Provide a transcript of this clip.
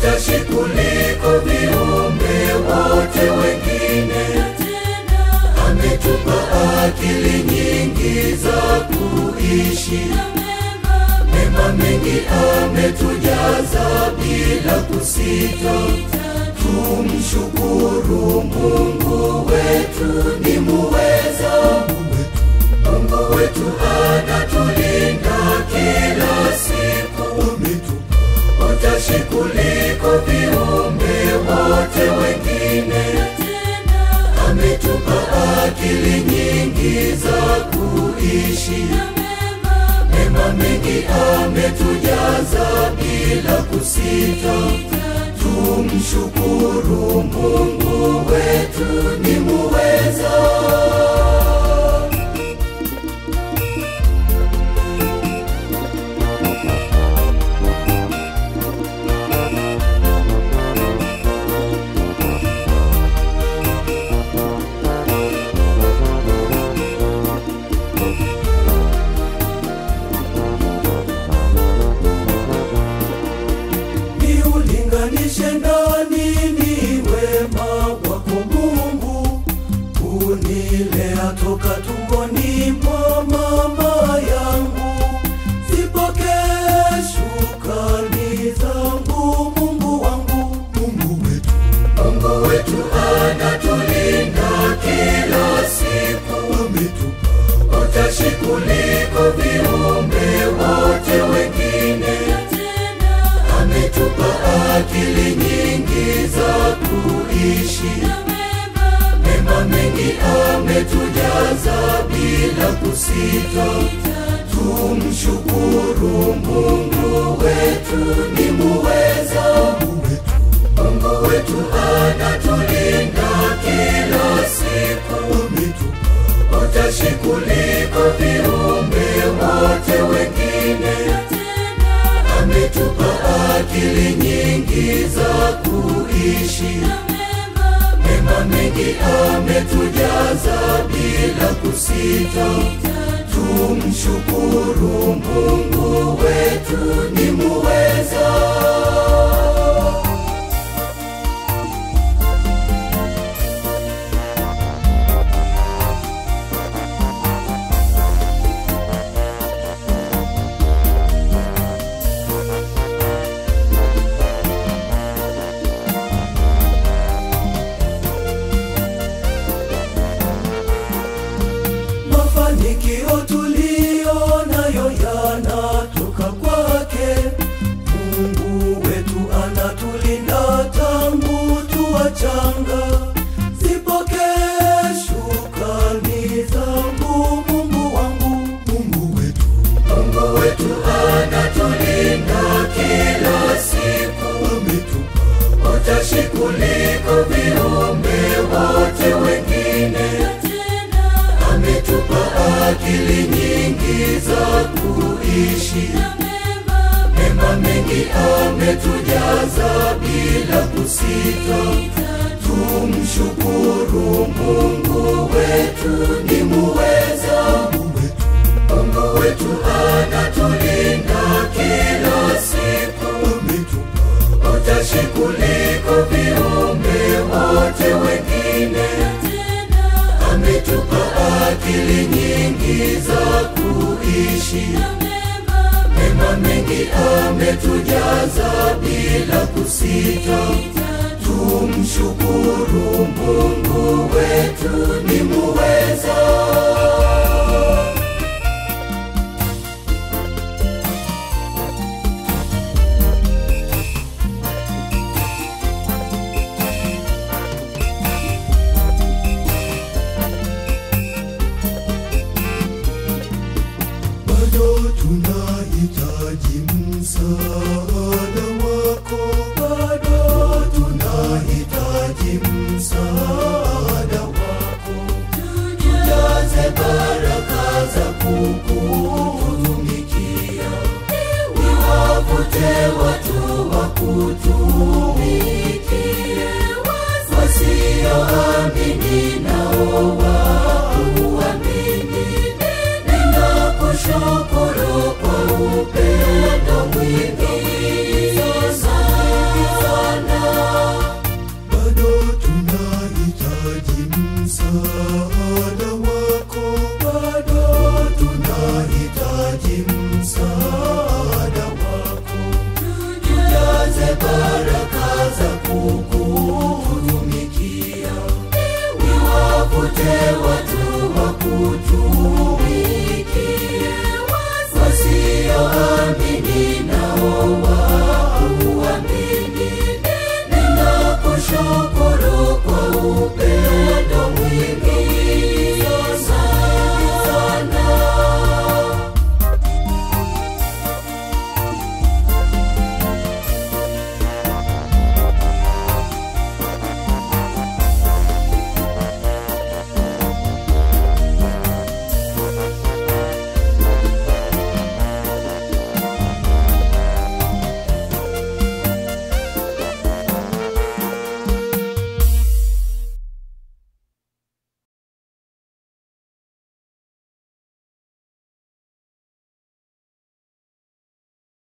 utashi kuliko viumbe wote wengine. Ametupa akili nyingi za kuishi, mema mengi ametujaza bila kusita. Tumshukuru Mungu wetu ni muweza, Mungu wetu anatulinda kila siku, utashi kuliko viumbe wote wengine. Ametupa akili nyingi za kuishi, mema mengi ametujaza bila kusita. Tumshukuru Mungu wetu ni muweza. Niulinganishe nani ni wema wako Mungu, kunilea toka tumboni mwa mama yangu. Zipokee shukrani zangu Mungu wangu, Mungu wetu, Mungu wetu anatulinda kila siku, ametupa utashi kuliko viumbe wote wengine ametupa akili nyingi za kuishi, mema mengi ametujaza bila kusita. Tumshukuru Mungu wetu ni muweza, Mungu wetu anatulinda kila siku, utashi kuliko viumbe wote wengine ametupa akili nyingi za kuishi, mema mengi ametujaza bila kusita. Tumshukuru Mungu wetu ni muweza. Mafanikio tuliyo nayo yanatoka kwake. Mungu wetu anatulinda tangu tuwachanga. Zipokee shukrani zangu Mungu wangu, Mungu wetu, Mungu wetu anatulinda kila siku, ametupa utashi kuliko viumbe wote wengine ametupa akili nyingi za kuishi, mema mengi ametujaza bila kusita. Tumshukuru Mungu wetu ni muweza, Mungu wetu anatulinda kila siku, utashi kuliko viumbe wote wengine ametupa akili nyingi za kuishi, mema mengi ametujaza bila kusita. Tumshukuru Mungu wetu ni muweza. bado tunahitaji msaada wako, bado tunahitaji msaada wako. Tujaze baraka za kukutumikia, niwavute watu wa kutumikie, wasioamini nao wakuamini. Ninakushukuru kwa upendo mwingi